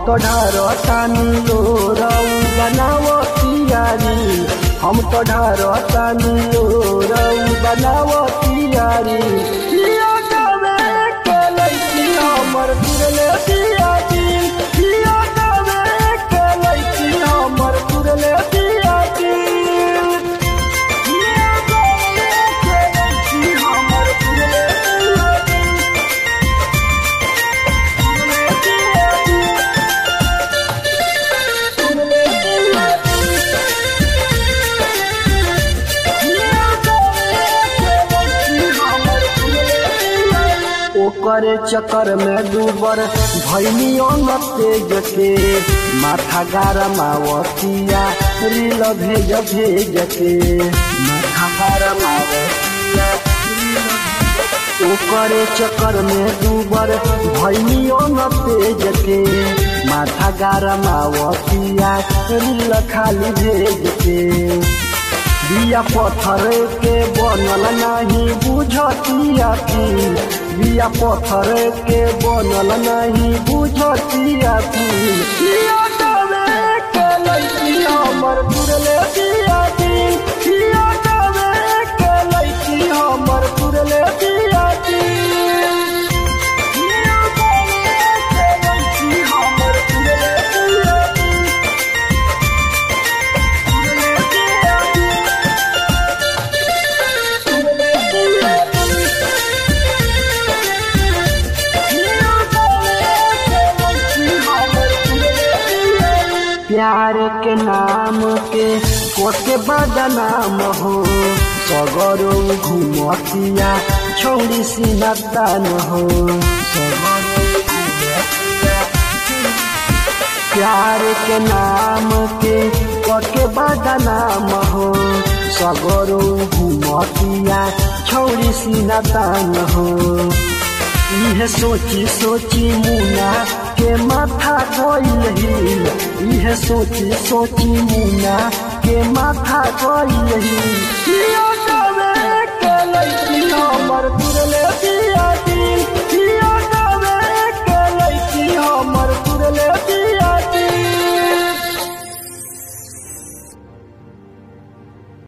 तो ढारतानी लोरऊ बनावो तियारी हम तो ढारतानी लोरऊ बनावो तियारी पिया गावे के लइकी हमर तुरले दियादी पिया गावे के लइकी हमर तुरले दियादी पिया गावे के लइकी हमर तुरले दियादी ओकर चक्कर में डूबर भैनियो न तेज के माथा गारमावतिया रील भेज भेज के माथा गारमावतिया ओकर चक्कर में डूबर भैनियो न तेज के माथा गारमावतिया रील खाली भेज के बिया पत्थर के बनल नहीं बुझतिया की बिया पत्थर के बनल नहीं बुझतिया की बिया गावे के लइकी हमर तुरले दिया दी बिया गावे के लइकी हमर तुरले दिया दी बिया गावे के लइकी हमर तुरले दिया दी तुरले दिया दी प्यार के नाम के कोटे बदनाम हो सगरो घुमतिया छोड़ी सिनतन हो सगरो घुमतिया प्यार के नाम के कके बदनाम हो सगरो घुमतिया छौरी सिनतन हो इहे सोची सोची मुना के माथा गइल हिल इहे सोची सोची मुना के माथा गइल हिल किया गावे के लइकी